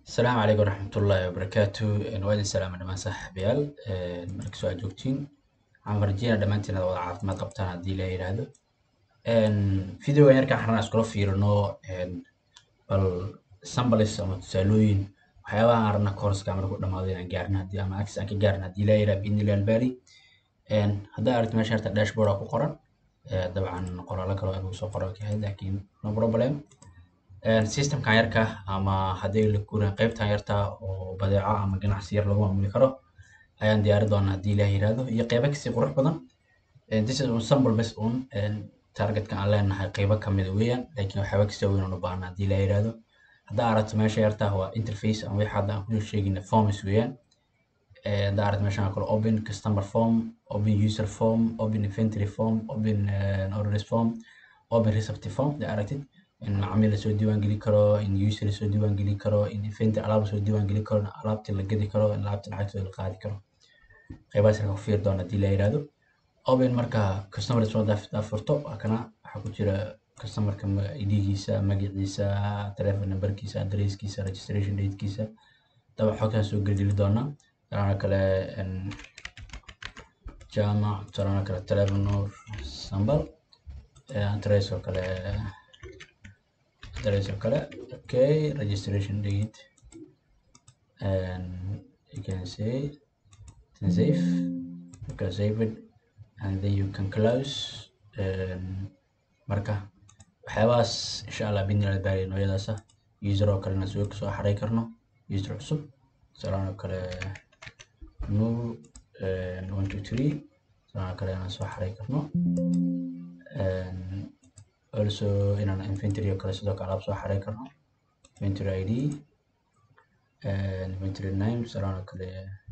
asalaamu calaykum waraxmatullaahi wabarakaatu waa idin salaama dhammaan saaxiibayaal markastoo aad joogtiin waxaan rajeynaa dhammaantiin inaad wada caafimaad qabtaan haddii la yidhaahdo videogan yarkaan xarnaa iskula fiirino bal sambalis ama tusaalooyin waxyaabaha aan rabna courska marku dhamaado inaan gaarno haddii ama access aan ka gaarno haddii la yidhaha biidnillahi albaari haddaa aragti meesha harta dashboard aa ku qoran dabcan qoraallo kale oo lagu soo qoran kahay laakiin no problem systemkan yarka ama haddii la guurin qaybtan yarta oo badeeco ama ganacsi yar lagu maamuli karo ayaan diyaari doonaa haddii ilaah yiraahdo iyo qeybo kasii qurux badan this is ensemble best on targetka aan leenahay qeybo kamida weeyaan laakiin waxyaaba kasii weyn aan u baahna haddii ilaah yiraahdo haddaa aragto meesha yarta waa interface ama wixii hadda aan kusoo sheegina forms weeyaan haddaa aragto meeshan kale open customer form open user form open inventory form open orders form open receptive form haddaa aragtid in macaamiil lasoo diiwaan geli karo in user lasoo diiwaan geli karo in inventory alaab lasoo diiwaan geli karo in alaabtii la gedi karo in alaabtii lacagtooda la qaadi karo qeybahaas yarka ku fiiri doona haddii la yiraahdo open marka customer response daa furto waa kana waxaa ku jira customerka idgiisa magaciisa telephone numberkiisa adresskiisa registration datekiisa daba xogtaan soo gelgeli doonaa talaana kale jaamac talaana kale telefonor sambal adress oo kale address oo kale okay registration date and you can say then save you can save it and then you can close marka waxyaabahaas insha allah bidnila baari noocyadaasa user oo kalena soo soo xaray karno user cusub salaan oo kale null one two three salaan oo kale inaan soo xaray karno also inaan inventory oo kale sidoo kale alaab soo xaray karno inventory id inventory name salaan oo kale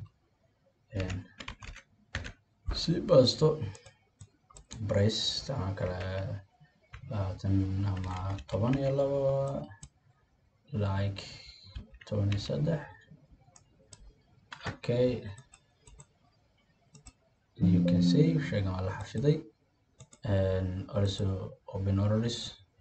si basto price salaan oo kale labaatan ama toban iyo labo like toban iyo saddex okay you can save sheegan waa la xafiday and also open orders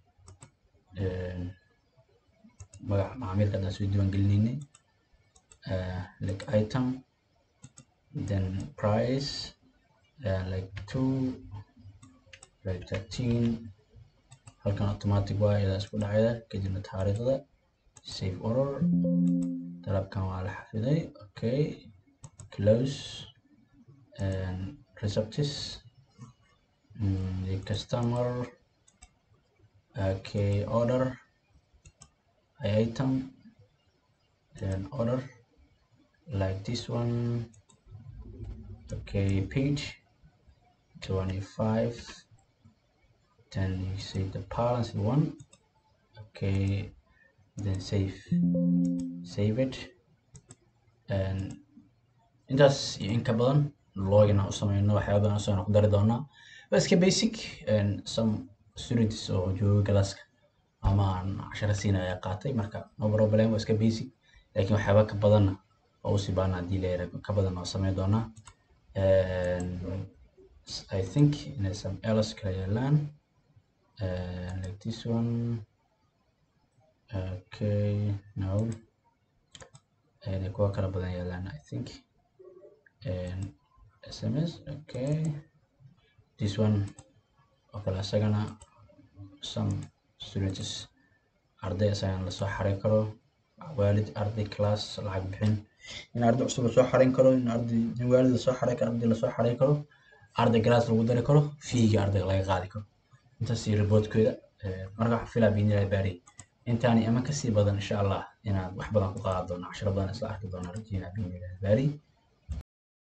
magac macaamilka haddaan soo diiwaan gelinaynay like item then price uh, like two like thirteen halkan automatic waa iyadaa isku dhacayda kadibna taariikhda save order dalabkan waa la xafiday okay close and receptis mm, the customer okay order item then order like this one okay page 25 then you say the balance you want okay then save save it and intaas iyo in ka badan login aan u sameyno waxyaaba badan usoo ku dari doonaa waa iska basic and some students oo jooga galaaska ama aan cashara siinaya qaatay marka no problem waa iska basic laakiin waxyaaba ka badanna oo usii baana haddii la yara ka badan oo sameyn doonaa I think in some else kala yaalaan uh, like this one okay no and kuwa kala badan yaalaan I think and SMS okay this one oo kale isagana some students arday isagan lasoo xaray karo waalid arday class lacag bixin in arday cusub lasoo xarayn karo in arday in waalid lasoo xaray karo arday lasoo xaray karo arday class lagu dari karo fiiga ardayga laga qaadi karo intaas iyo reportkooda marka waxaan filaa biidnillahi baari intaani ama kasii badan insha allah inaad wax badan ku qaadan doono cashiro badan isla arki doona rajeynaa biidnillahi baari